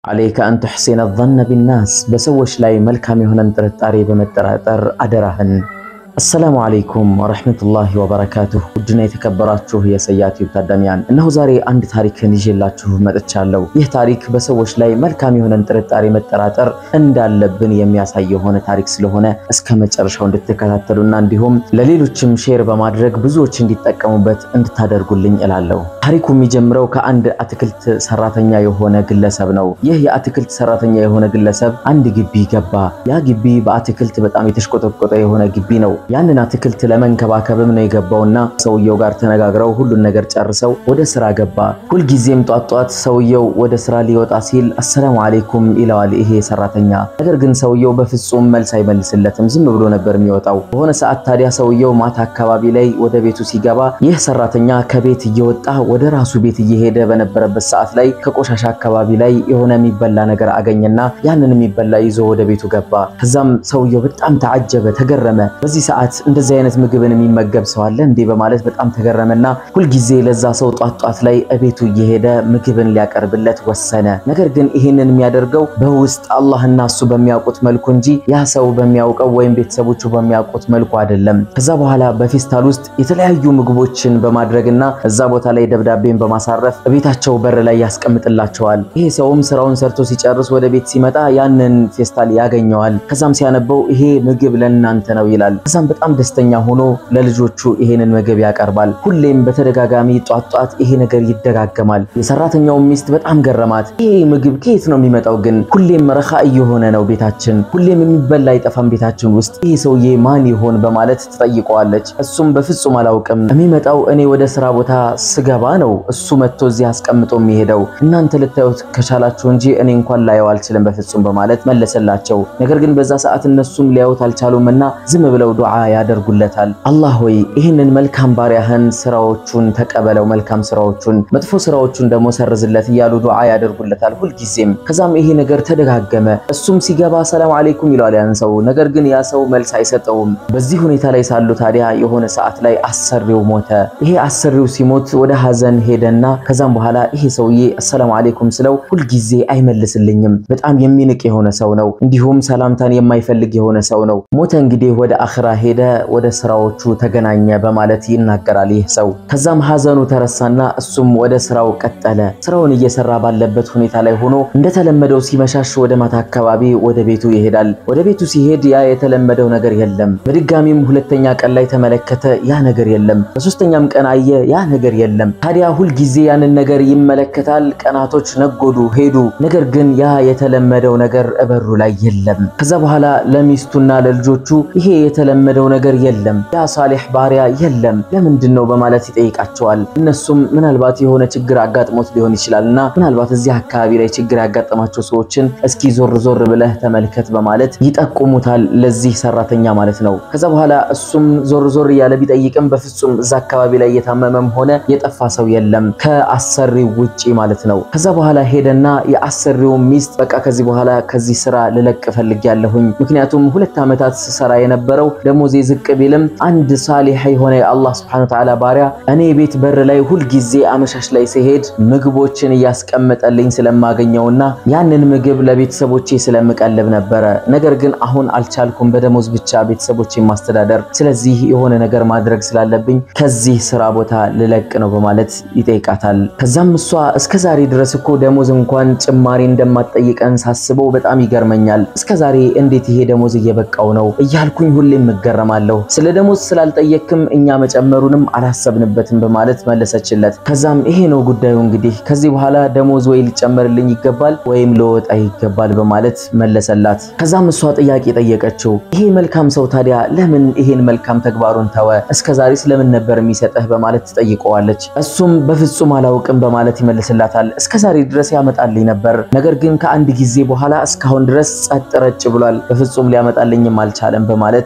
አለይከ አን ቱሕሲነ ظነ ቢናስ በሰዎች ላይ መልካም የሆነን ጥርጣሬ በመጠራጠር አደራህን። አሰላሙ አለይኩም ወረሕመቱላሂ ወበረካቱሁ። ውድና የተከበራችሁ የሰያ ቲዩብ ታዳሚያን፣ እነሆ ዛሬ አንድ ታሪክን ይዤላችሁ መጥቻለሁ። ይህ ታሪክ በሰዎች ላይ መልካም የሆነን ጥርጣሬ መጠራጠር እንዳለብን የሚያሳይ የሆነ ታሪክ ስለሆነ እስከ መጨረሻው እንድትከታተሉና እንዲሁም ለሌሎችም ሼር በማድረግ ብዙዎች እንዲጠቀሙበት እንድታደርጉልኝ እላለሁ። ታሪኩ የሚጀምረው ከአንድ አትክልት ሰራተኛ የሆነ ግለሰብ ነው። ይህ የአትክልት ሰራተኛ የሆነ ግለሰብ አንድ ግቢ ገባ። ያ ግቢ በአትክልት በጣም የተሽቆጠቆጠ የሆነ ግቢ ነው። ያንን አትክልት ለመንከባከብም ነው የገባውና ሰውየው ጋር ተነጋግረው ሁሉን ነገር ጨርሰው ወደ ስራ ገባ። ሁልጊዜም ጧት ጧት ሰውየው ወደ ስራ ሊወጣ ሲል አሰላሙ አሌይኩም ይለዋል ይሄ ሰራተኛ። ነገር ግን ሰውየው በፍጹም መልስ አይመልስለትም፣ ዝም ብሎ ነበር የሚወጣው። በሆነ ሰዓት ታዲያ ሰውየው ማታ አካባቢ ላይ ወደ ቤቱ ሲገባ ይህ ሰራተኛ ከቤት እየወጣ ወደ ራሱ ቤት እየሄደ በነበረበት ሰዓት ላይ ከቆሻሻ አካባቢ ላይ የሆነ የሚበላ ነገር አገኘና ያንን የሚበላ ይዞ ወደ ቤቱ ገባ። ከዛም ሰውየው በጣም ተዓጀበ፣ ተገረመ። በዚህ ሰዓት እንደዚህ አይነት ምግብን የሚመገብ ሰው አለ እንዴ በማለት በጣም ተገረመና ሁልጊዜ ለዛ ሰው ጧት ጧት ላይ እቤቱ እየሄደ ምግብን ሊያቀርብለት ወሰነ። ነገር ግን ይህንን የሚያደርገው በውስጥ አላህና እሱ በሚያውቁት መልኩ እንጂ ያ ሰው በሚያውቀው ወይም ቤተሰቦቹ በሚያውቁት መልኩ አይደለም። ከዛ በኋላ በፌስታል ውስጥ የተለያዩ ምግቦችን በማድረግና እዛ ቦታ ላይ ደብዳቤን በማሳረፍ ቤታቸው በር ላይ ያስቀምጥላቸዋል። ይሄ ሰውም ስራውን ሰርቶ ሲጨርስ ወደ ቤት ሲመጣ ያንን ፌስታል ያገኘዋል። ከዛም ሲያነበው ይሄ ምግብ ለእናንተ ነው ይላል። ከዛም በጣም ደስተኛ ሆኖ ለልጆቹ ይሄንን ምግብ ያቀርባል። ሁሌም በተደጋጋሚ ጧት ጧት ይሄ ነገር ይደጋገማል። የሰራተኛው ሚስት በጣም ገረማት። ይሄ ምግብ ከየት ነው የሚመጣው? ግን ሁሌም ረኻ እየሆነ ነው ቤታችን፣ ሁሌም የሚበላ አይጠፋም ቤታችን ውስጥ። ይሄ ሰውዬ ማን ይሆን በማለት ትጠይቀዋለች። እሱም በፍጹም አላውቅም፣ የሚመጣው እኔ ወደ ስራ ቦታ ስገባ ነው እሱ መጥቶ እዚህ አስቀምጦ የሚሄደው። እናንተ ልታዩት ከቻላችሁ እንጂ እኔ እንኳን ላየው አልችልም በፍጹም በማለት መለሰላቸው። ነገር ግን በዛ ሰዓት እነሱም ሊያዩት አልቻሉም እና ዝም ብለው ዱዓ ያደርጉለታል። አላህ ሆይ ይህንን መልካም ባሪያህን ስራዎቹን ተቀበለው፣ መልካም ስራዎቹን፣ መጥፎ ስራዎቹን ደግሞ ሰርዝለት እያሉ ዱዓ ያደርጉለታል ሁልጊዜም። ከዛም ይሄ ነገር ተደጋገመ። እሱም ሲገባ ሰላም አለይኩም ይለዋል ያን ሰው። ነገር ግን ያ ሰው መልስ አይሰጠውም። በዚህ ሁኔታ ላይ ሳሉ ታዲያ የሆነ ሰዓት ላይ አሰሪው ሞተ። ይሄ አሰሪው ሲሞት ወደ ሀዘን ሄደና ከዛም በኋላ ይሄ ሰውዬ አሰላሙ አለይኩም ስለው ሁልጊዜ አይመልስልኝም። በጣም የሚንቅ የሆነ ሰው ነው። እንዲሁም ሰላምታን የማይፈልግ የሆነ ሰው ነው። ሞተ እንግዲህ ወደ አኽራ ሄደ፣ ወደ ስራዎቹ ተገናኘ በማለት ይናገራል ይህ ሰው። ከዛም ሀዘኑ ተረሳና እሱም ወደ ስራው ቀጠለ። ስራውን እየሰራ ባለበት ሁኔታ ላይ ሆኖ እንደተለመደው ሲመሻሽ ወደ ማታ አካባቢ ወደ ቤቱ ይሄዳል። ወደ ቤቱ ሲሄድ ያ የተለመደው ነገር የለም። በድጋሚም ሁለተኛ ቀን ላይ ተመለከተ፣ ያ ነገር የለም። በሶስተኛም ቀን አየ፣ ያ ነገር የለም። ታዲያ ሁልጊዜ ያንን ነገር ይመለከታል። ቀናቶች ነጎዱ ሄዱ። ነገር ግን ያ የተለመደው ነገር እበሩ ላይ የለም። ከዛ በኋላ ለሚስቱና ለልጆቹ ይሄ የተለመደው ነገር የለም፣ ያ ሳሊሕ ባሪያ የለም፣ ለምንድን ነው በማለት ይጠይቃቸዋል። እነሱም ምናልባት የሆነ ችግር አጋጥሞት ሊሆን ይችላልና ምናልባት እዚህ አካባቢ ላይ ችግር ያጋጠማቸው ሰዎችን እስኪ ዞር ዞር ብለህ ተመልከት በማለት ይጠቁሙታል፣ ለዚህ ሰራተኛ ማለት ነው። ከዛ በኋላ እሱም ዞር ዞር እያለ ቢጠይቅም በፍጹም እዛ አካባቢ ላይ የታመመም ሆነ የጠፋ ሰው የለም ከአሰሪው ውጪ ማለት ነው። ከዛ በኋላ ሄደና የአሰሪው ሚስት በቃ ከዚህ በኋላ ከዚህ ስራ ልለቅ ፈልጌያለሁኝ ምክንያቱም ሁለት ዓመታት ስሰራ የነበረው ደሞዜ ዝቅ ቢልም አንድ ሳሊሕ የሆነ የአላህ ስብሐነሁ ወተዓላ ባሪያ እኔ ቤት በር ላይ ሁልጊዜ አመሻሽ ላይ ሲሄድ ምግቦችን እያስቀመጠልኝ ስለማገኘውና ያንን ምግብ ለቤተሰቦቼ ስለምቀልብ ነበረ። ነገር ግን አሁን አልቻልኩም በደሞዝ ብቻ ቤተሰቦቼ ማስተዳደር። ስለዚህ የሆነ ነገር ማድረግ ስላለብኝ ከዚህ ስራ ቦታ ልለቅ ነው በማለት ይጠይቃታል። ከዛም እሷ እስከ ዛሬ ድረስ እኮ ደሞዝ እንኳን ጭማሪ እንደማትጠይቀን ሳስበው በጣም ይገርመኛል። እስከ ዛሬ እንዴት ይሄ ደሞዝ እየበቃው ነው እያልኩኝ ሁሌም እገረማለሁ። ስለ ደሞዝ ስላልጠየክም እኛ መጨመሩንም አላሰብንበትም በማለት መለሰችለት። ከዛም ይሄ ነው ጉዳዩ እንግዲህ ከዚህ በኋላ ደሞዝ ወይ ሊጨመርልኝ ይገባል ወይም ለወጣ ይገባል በማለት መለሰላት። ከዛም እሷ ጥያቄ ጠየቀችው። ይሄ መልካም ሰው ታዲያ ለምን ይሄን መልካም ተግባሩን ተወ? እስከ ዛሬ ስለምን ነበር የሚሰጠህ በማለት ትጠይቀዋለች። እሱም በፍጹም አላውቅም በማለት ይመልስላታል። እስከ ዛሬ ድረስ ያመጣልኝ ነበር፣ ነገር ግን ከአንድ ጊዜ በኋላ እስካሁን ድረስ ጸጥ ረጭ ብሏል። በፍጹም ሊያመጣልኝም አልቻለም በማለት ይመልስ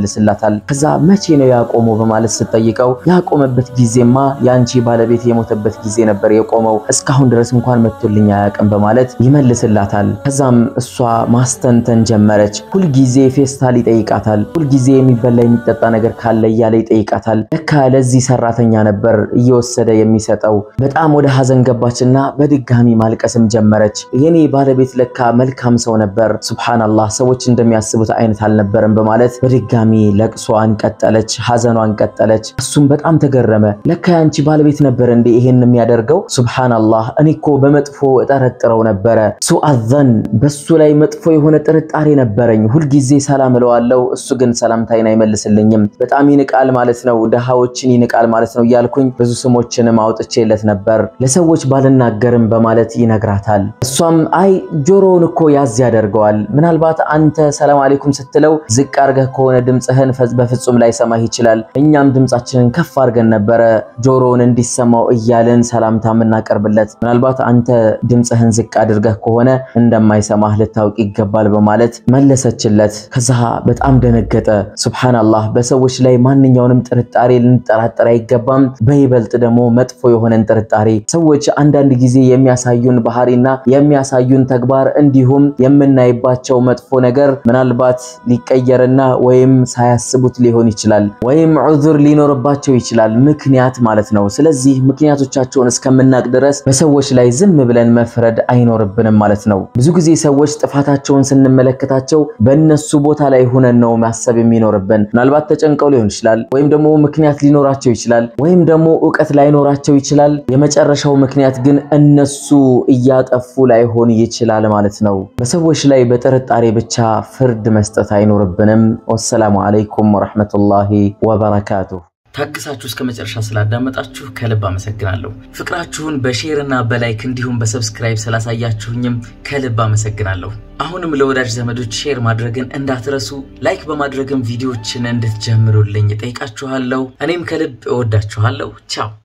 ይመልስላታል። ከዛ መቼ ነው ያቆመው በማለት ስትጠይቀው ያቆመበት ጊዜማ የአንቺ ባለቤት የሞተበት ጊዜ ነበር የቆመው፣ እስካሁን ድረስ እንኳን መጥቶልኝ አያውቅም በማለት ይመልስላታል። ከዛም እሷ ማስተንተን ጀመረች። ሁልጊዜ ፌስታል ይጠይቃታል። ሁልጊዜ የሚበላ የሚጠጣ ነገር ካለ እያለ ይጠይቃታል። ለካ ለዚህ ሰራተኛ ነበር እየወሰደ የሚሰጠው። በጣም ወደ ሀዘን ገባችና በድጋሚ ማልቀስም ጀመረች። የኔ ባለቤት ለካ መልካም ሰው ነበር፣ ሱብሃንአላህ ሰዎች እንደሚያስቡት አይነት አልነበረም በማለት በድጋሚ ለቅሷን ቀጠለች፣ ሀዘኗን ቀጠለች። እሱም በጣም ተገረመ። ለካ ያንቺ ባለቤት ነበር እንዴ ይሄን የሚያደርገው? ሱብሃንአላህ እኔ እኮ በመጥፎ እጠረጥረው ነበረ። ሱአዘን በሱ ላይ መጥፎ የሆነ ጥርጣሬ ነበረኝ። ሁልጊዜ ሰላም እለዋለሁ፣ እሱ ግን ሰላምታይን አይመልስልኝም። በጣም ይንቃል ማለት ነው፣ ድሃዎችን ይንቃል ማለት ነው እያልኩኝ ብዙ ስሞችንም አውጥቼለት ነበር ለሰዎች ባልናገርም በማለት ይነግራታል። እሷም አይ ጆሮውን እኮ ያዝ ያደርገዋል። ምናልባት አንተ ሰላም አለይኩም ስትለው ዝቅ አድርገህ ከሆነ ድምፅህን በፍጹም ላይ ሰማህ ይችላል። እኛም ድምፃችንን ከፍ አድርገን ነበረ ጆሮውን እንዲሰማው እያልን ሰላምታ የምናቀርብለት። ምናልባት አንተ ድምፅህን ዝቅ አድርገህ ከሆነ እንደማይሰማህ ልታውቅ ይገባል በማለት መለሰችለት። ከዛ በጣም ደነገጠ። ሱብሃንአላህ በሰዎች ላይ ማንኛውንም ጥርጣሬ ልንጠራጠር አይገባም። በይበልጥ ደግሞ መጥፎ የሆነን ጥርጣሬ ሰዎች አንዳንድ ጊዜ የሚያሳዩን ባህሪና የሚያሳዩን ተግባር እንዲሁም የምናይባቸው መጥፎ ነገር ምናልባት ሊቀየርና ወይም ሳያስቡት ሊሆን ይችላል፣ ወይም ዑذር ሊኖርባቸው ይችላል። ምክንያት ማለት ነው። ስለዚህ ምክንያቶቻቸውን እስከምናቅ ድረስ በሰዎች ላይ ዝም ብለን መፍረድ አይኖርብንም ማለት ነው። ብዙ ጊዜ ሰዎች ጥፋታቸውን ስንመለከታቸው በእነሱ ቦታ ላይ ሁነን ነው ማሰብ የሚኖርብን። ምናልባት ተጨንቀው ሊሆን ይችላል፣ ወይም ደግሞ ምክንያት ሊኖራቸው ይችላል፣ ወይም ደግሞ እውቀት ላይኖራቸው ይችላል። የመጨረሻው ምክንያት ግን እነሱ እያጠፉ ላይሆን ይችላል ማለት ነው። በሰዎች ላይ በጥርጣሬ ብቻ ፍርድ መስጠት አይኖርብንም። ወሰላሙ አለይኩም ወረሕመቱላሂ ወበረካቱሁ። ታግሳችሁ እስከ መጨረሻ ስላዳመጣችሁ ከልብ አመሰግናለሁ። ፍቅራችሁን በሼር እና በላይክ እንዲሁም በሰብስክራይብ ስላሳያችሁኝም ከልብ አመሰግናለሁ። አሁንም ለወዳጅ ዘመዶች ሼር ማድረግን እንዳትረሱ፣ ላይክ በማድረግም ቪዲዮዎችን እንድትጀምሩልኝ ጠይቃችኋለሁ። እኔም ከልብ እወዳችኋለሁ። ቻው